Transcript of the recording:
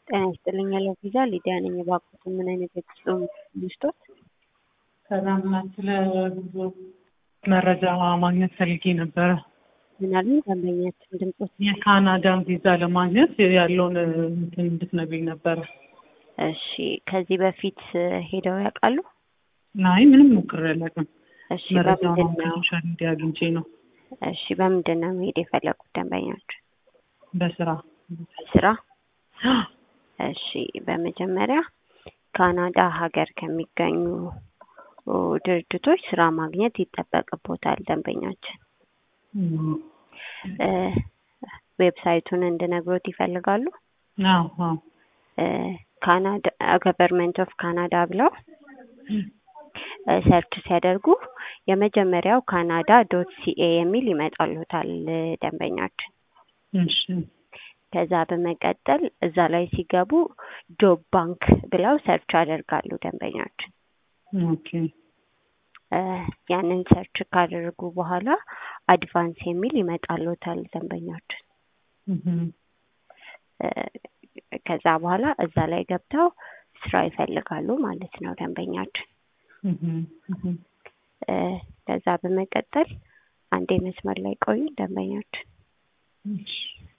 ጤና ይስጥልኝ ያለው ቪዛ ሊዲያ ነኝ። እባክዎት ምን አይነት የጉዞ ሚስቶት? ሰላም ናት። ስለ ጉዞ መረጃ ማግኘት ፈልጌ ነበረ። ምን አሉኝ? ደንበኛችን ድምፆት የካናዳን ቪዛ ለማግኘት ያለውን እንትን እንድትነግሪኝ ነበረ። እሺ፣ ከዚህ በፊት ሄደው ያውቃሉ? አይ ምንም ሞክሬ አላውቅም። እሺ፣ መረጃውን በምንድን ነው ከሶሻል ሚዲያ አግኝቼ ነው። እሺ፣ በምንድን ነው መሄድ የፈለጉት ደንበኛችን? በስራ ስራ እሺ በመጀመሪያ ካናዳ ሀገር ከሚገኙ ድርጅቶች ስራ ማግኘት ይጠበቅቦታል ደንበኛችን። እም፣ እ ዌብሳይቱን እንድነግሮት ይፈልጋሉ? አዎ አዎ እ ካናዳ ገቨርንመንት ኦፍ ካናዳ ብለው እ ሰርች ሲያደርጉ የመጀመሪያው ካናዳ ዶት ሲኤ የሚል ይመጣልዎታል ደንበኛችን። እሺ ከዛ በመቀጠል እዛ ላይ ሲገቡ ጆብ ባንክ ብለው ሰርች ያደርጋሉ ደንበኛችን። ኦኬ እ ያንን ሰርች ካደረጉ በኋላ አድቫንስ የሚል ይመጣልዎታል ደንበኛችን። እም፣ እ ከዛ በኋላ እዛ ላይ ገብተው ስራ ይፈልጋሉ ማለት ነው ደንበኛችን። እም፣ እም። እ ከዛ በመቀጠል አንዴ መስመር ላይ ቆዩ ደንበኛችን። እሺ